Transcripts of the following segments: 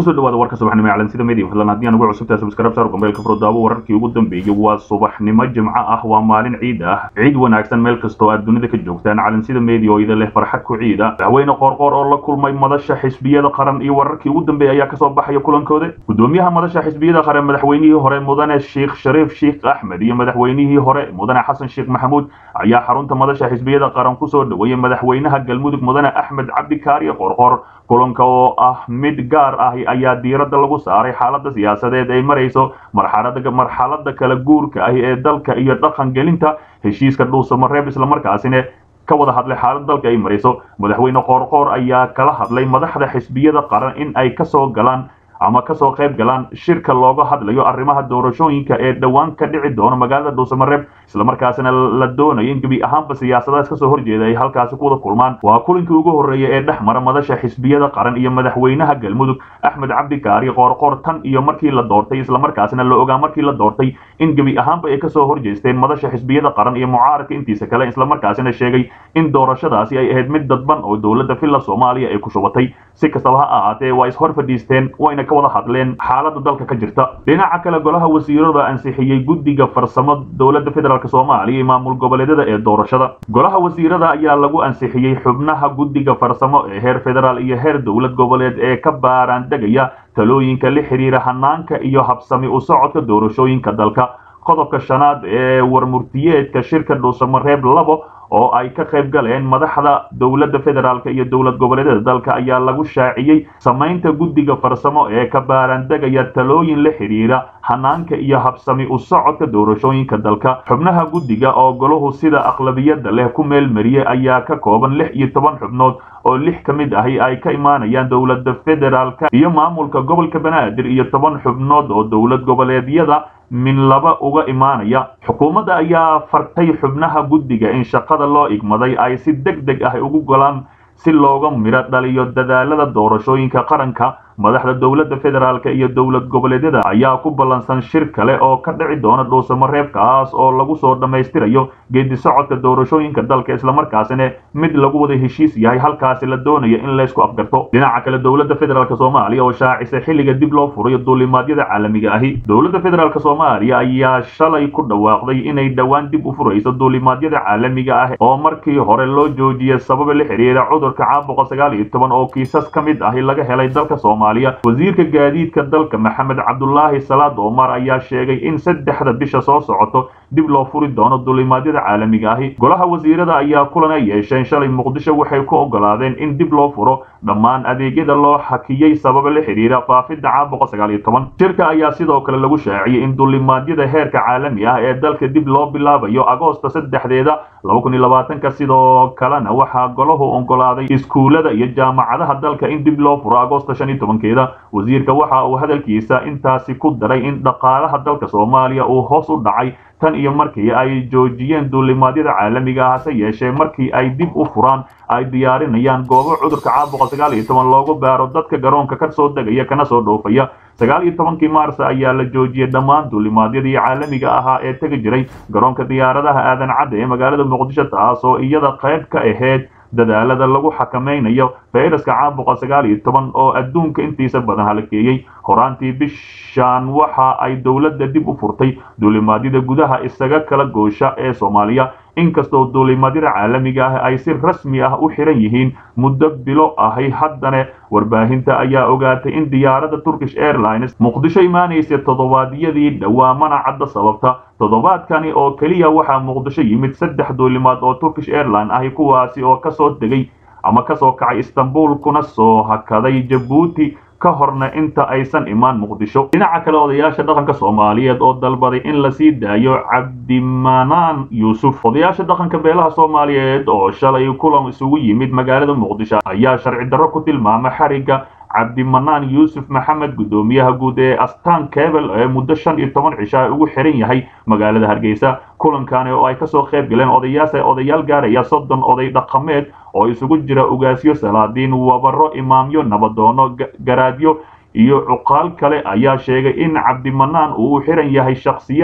kusoo dhawaada warka subaxnimo ee calansida media fadlan haddii aan ugu cusubtahay subscribe saar gombeelka furdaabo wararkii ugu dambeeyey waa subaxnimo jimco ah waa maalin ciid ah ciid wanaagsan meel kastoo aad dunida ka joogtaan calansida media oo idin leh farxad ku ciida madaxweyne qoorqoor oo la kulmay madasha xisbiyada qaran iyo wararkii ugu dambeeyey ayaa kasoo baxaya kulankooda gudoomiyaha madasha xisbiyada qaran madaxweynihii hore mudane sheekh shariif sheekh axmed iyo madaxweynihii hore mudane xasan sheekh maxamuud ayaa xarunta madasha xisbiyada qaran kusoo dhaweeyey madaxweynaha galmudug mudane axmed cabdikaariye qoorqoor kulanka oo ah mid gaar ah ayaa diiradda lagu saaray xaaladda siyaasadeed ay marayso marxalada marxalada kala guurka ah ee dalka iyo dhaqan gelinta heshiiska dhuusamareeb islamarkaasina ka wada hadlay xaalad dalka ay marayso madaxweyne qoorqoor ayaa kala hadlay madaxda xisbiyada qaran in ay kasoo galaan ama kasoo qayb galaan shirka looga hadlayo arrimaha doorashooyinka ee dhowaan ka dhici doona magaalada dhuusamareeb islamarkaasina la doonayo in gebi ahaanba siyaasadahaas kasoo horjeeda ay halkaasi ku wada kulmaan waa kulinkii ugu horreeya ee dhex mara madasha xisbiyada qaran iyo madaxweynaha galmudug axmed cabdikaari qoorqoor tan iyo markii la doortay islamarkaasina la ogaa markii la doortay in gebi ahaanba ay kasoo horjeesteen madasha xisbiyada qaran iyo mucaaradka intiisa kale islamarkaasina sheegay in doorashadaasi ay ahayd mid dadban oo dowladda villa soomaaliya ay ku shubatay si kastaba ha ahaatee waa ishor fadhiisteen wayna ka wada hadleen xaalada dalka ka jirta dhinaca kale golaha wasiirada ansixiyey guddiga farsamo dowladda federaalk soomaaliya iyo maamul goboleedyada ee doorashada golaha wasiirada ayaa lagu ansixiyey xubnaha guddiga farsamo ee heer federaal iyo heer dowlad goboleed ee ka baaraan degaya talooyinka la xiriira hanaanka iyo habsami u socodka doorashooyinka dalka qodobka shanaad ee warmurtiyeedka shirka dhuusamareeb labo oo ay ka qayb galeen madaxda dowladda federaalk iyo dowlad goboleedyada dalka ayaa lagu shaaciyey samaynta guddiga farsamo ee ka baarandegaya talooyin la xidhiira hanaanka iyo habsami u socodka doorashooyinka dalka xubnaha guddiga oo golahu sida aqlabiyadda leh ku meel mariyey ayaa ka kooban lix iyo toban xubnood oo lix ka mid ahi ay ka imaanayaan dowladda federaalka iyo maamulka gobolka banaadir iyo toban xubnood oo dowlad goboleedyada min laba uga imaanaya xukuumadda ayaa fartay xubnaha guddiga in shaqada loo igmaday ay si deg deg ah ugu golaan si looga midho dhaliyo dadaalada doorashooyinka qaranka madaxda dowladda federaalk iyo dowlad goboleedyada ayaa ku ballansan shir kale oo ka dhici doona dhuusamareebkaas oo lagu soo dhammaystirayo geedi socodka doorashooyinka dalka islamarkaasina mid lagu wada heshiis yahay halkaasi la doonayo in laysku afgarto dhinaca kale dowladda federaalk soomaaliya oo shaacisay xilliga dib loo furayo duulimaadyada caalamiga ahi dowladda federaalk soomaaliya ayaa shalay ku dhawaaqday inay dhowaan dib u furayso duulimaadyada caalamiga ah oo markii hore loo joojiyay sababa la xiriira cudurka caabuqa sagaal iyo toban oo kiisas ka mid ahi laga helay dalka soomaaliya wasiirka gaadiidka dalka maxamed cabdulaahi salaad omar ayaa sheegay in saddexda bisha soo socoto dib loo furi doono duulimaadyada caalamiga ahi golaha wasiirada ayaa kulan ay yeesheen shalay muqdisho waxay ku ogolaadeen in dib loo furo dhammaan adeegyada loo xakiyey sababa la xidhiira faafidda caabuqa sagaal iyo toban shirka ayaa sidoo kale lagu shaaciyey in duulimaadyada heerka caalami ah ee dalka dib loo bilaabayo agoosta saddexdeeda laba kun iyo labaatanka sidoo kalena waxaa golahu ogolaaday iskuulada iyo jaamacadaha dalka in dib loo furo agoosta shan iyo tobankeeda wasiirka waxa uu hadalkiisa intaasi ku daray in dhaqaalaha dalka soomaaliya uu hoos u dhacay tan iyo markii ay joojiyeen duulimaadyada caalamiga ah hase yeeshee markii ay dib u furaan ay diyaarinayaan goobo cudurka caabuqa sagaal iyo toban loogu baaro dadka garoonka ka soo degaya kana soo dhoofaya sagaal iyo tobankii maars ayaa la joojiyey dhammaan duulimaadyadii caalamiga ahaa ee tegi jiray garoonka diyaaradaha aadan cadda ee magaalada muqdisho taasoo iyada qayb ka ahayd dadaalada lagu xakamaynayo fayraska caabuqa sagaal iyo toban oo adduunka intiisa badan halakeeyey horaantii bishaan waxa ay dowladda dib u furtay duulimaadyada gudaha isaga kala goosha ee soomaaliya inkastoo duulimaadyada caalamiga ah ay si rasmi ah u xiran yihiin muddo bilo ahay haddana warbaahinta ayaa ogaatay in diyaaradda turkish airlines muqdisho imaanaysa toddobaadyadii dhawaamana cadda sababta toddobaadkani oo keliya waxaa muqdisho yimid saddex duulimaad oo turkish airline ahi kuwaasi oo kasoo degay ama kasoo kacay istanbul kuna soo hakaday jabuuti ka horna inta aysan imaan muqdisho dhinaca kale odayaasha dhaqanka soomaaliyeed oo dalbaday in lasii daayo cabdimanaan yuusuf odayaasha dhaqanka beelaha soomaaliyeed oo shalay kulan isugu yimid magaalada muqdisho ayaa sharci darro ku tilmaamay xarigga cabdimanaan yuusuf maxamed guddoomiyaha guud ee astaan kebel ee muddo shan iyo toban cisho ay ugu xiran yahay magaalada hargeysa kulankani oo ay kasoo qayb galeen odayaas odayaal gaaraya soddon oday dhaqameed oo isugu jira ugaasyo salaadiin wabaro imaamyo nabadoono garaadyo iyo cuqaal kale ayaa sheegay in cabdimanaan uu u xiran yahay shakhsiyaad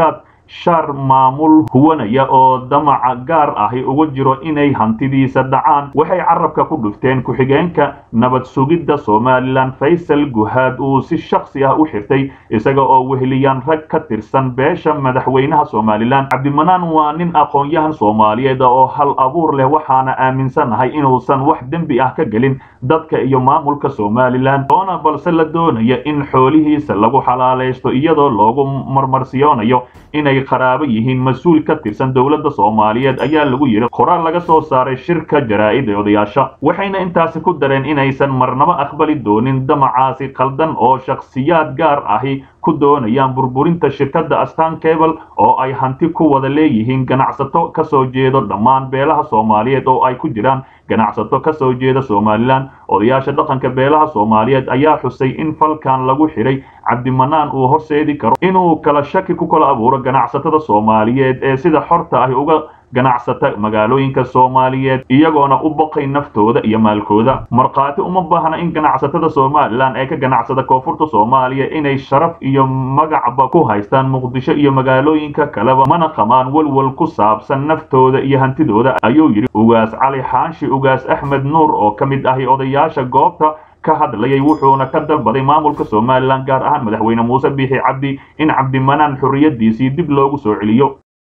shar maamul huwanaya oo damaca gaar ahi uga jiro inay hantidiisa dhacaan waxay carabka ku dhufteen ku-xigeenka nabad sugidda somalilan faysal guhaad uu si shaksi ah u xirtay isaga oo weheliyaan rag ka tirsan beesha madaxweynaha somalilan cabdimanaan waa nin aqoon-yahan soomaaliyeed oo hal abuur leh waxaana aaminsanahay inuusan wax dembi ah ka gelin dadka iyo maamulka somalilan oona balse la doonaya in xoolihiisa lagu xalaalaysto iyadoo loogu marmarsiyoonayo inay qaraabo yihiin mas-uul ka tirsan dowladda soomaaliyeed ayaa lagu yidhi qoraal laga soo saaray shirka jaraa'id ee odayaasha waxayna intaasi ku dareen inaysan marnabo aqbali doonin damacaasi qaldan oo shakhsiyaad gaar ahi ku doonayaan burburinta shirkadda astan cable oo ay hanti ku wada leeyihiin ganacsato ka soo jeedo dhammaan beelaha soomaaliyeed oo ay ku jiraan ganacsato ka soo jeeda somalilan odayaasha dhaqanka beelaha soomaaliyeed ayaa xusay in falkan lagu xidhay cabdimanaan uu horseedi karo inuu kala shaki ku kala abuuro ganacsatada soomaaliyeed ee sida xorta ahi uga ganacsata magaalooyinka soomaaliyeed iyagoona u baqay naftooda iyo maalkooda markhaati uma baahna in ganacsatada somalilan ee ka ganacsada koonfurta soomaaliya inay sharaf iyo magacba ku haystaan muqdisho iyo magaalooyinka kaleba mana qamaan welwel ku saabsan naftooda iyo hantidooda ayuu yidhi ugaas cali xaanshi ugaas axmed nuur oo ka mid ahi odayaasha goobta ka hadlayay wuxuuna ka dalbaday maamulka somalilan gaar ahaan madaxweyne muuse biixi cabdi in cabdimanaan xorriyadiisii dib loogu soo celiyo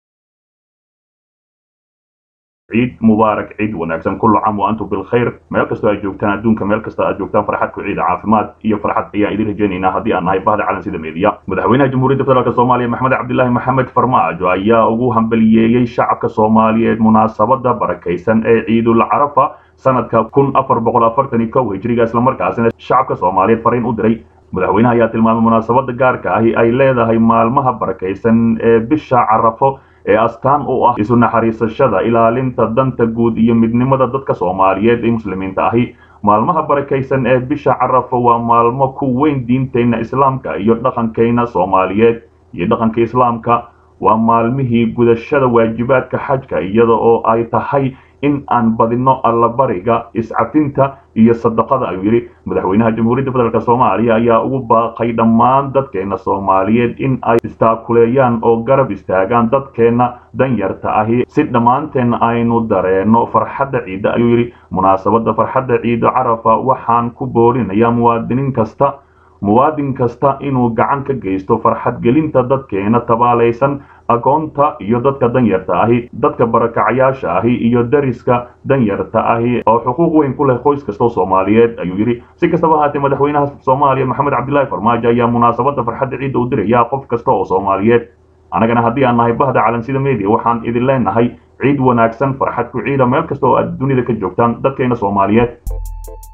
ciid mubaarak ciid wanaagsan kullu caam wa antum bilkhayr meel kastoo aad joogtaan adduunka meel kasta aad joogtaan farxad ku ciida caafimaad iyo farxad ayaan idin rajaynaynaa haddii aan nahay bahda calan sida meediya madaxweynaha jamhuuriyadda federaalk soomaaliya maxamed cabdilaahi maxamed farmaajo ayaa ugu hambaliyeeyey shacabka soomaaliyeed munaasabada barakaysan ee ciidul carafa sanadka kun afar boqol afartan iyo kow hijriga islamarkaasina shacabka soomaaliyeed fariin u diray madaxweynaha ayaa tilmaamay munaasabada gaarka ahi ay leedahay maalmaha barakaysan ee bisha carafo ee astaan u ah isu naxariisashada ilaalinta danta guud iyo midnimada dadka soomaaliyeed ee muslimiinta ahi maalmaha barakaysan ee bisha carafo waa maalmo ku weyn diinteenna islaamka iyo dhaqankeenna soomaaliyeed iyo dhaqanka islaamka waa maalmihii gudashada waajibaadka xajka iyada oo ay tahay in aan badino allabariga iscafinta iyo sadaqada ayuu yidhi madaxweynaha jamhuuriyadda federaalk soomaaliya ayaa ugu baaqay dhammaan dadkeena soomaaliyeed in ay istaakuleeyaan oo garab istaagaan dadkeenna danyarta ahi si dhammaanteen aynu dareenno farxadda ciidda ayuu yidhi munaasabadda farxadda ciida carafa waxaan ku boorinayaa muwaadiniin kasta muwaadin kasta inuu gacan ka geysto farxad gelinta dadkeena tabaalaysan agoonta iyo dadka danyarta ahi dadka barakacayaasha ahi iyo dariska danyarta ahi oo xuquuq weyn ku leh qoys kastoo soomaaliyeed ayuu yidhi si kastaba ahaatee madaxweynaha soomaaliya maxamed cabdilaahi farmaajo ayaa munaasabadda farxadda ciidda u dirayaa qof kasta oo soomaaliyeed annagana haddii aan nahay bahda calansida media waxaan idin leenahay ciid wanaagsan farxad ku ciida meel kasta oo aad dunida ka joogtaan dadkeena soomaaliyeed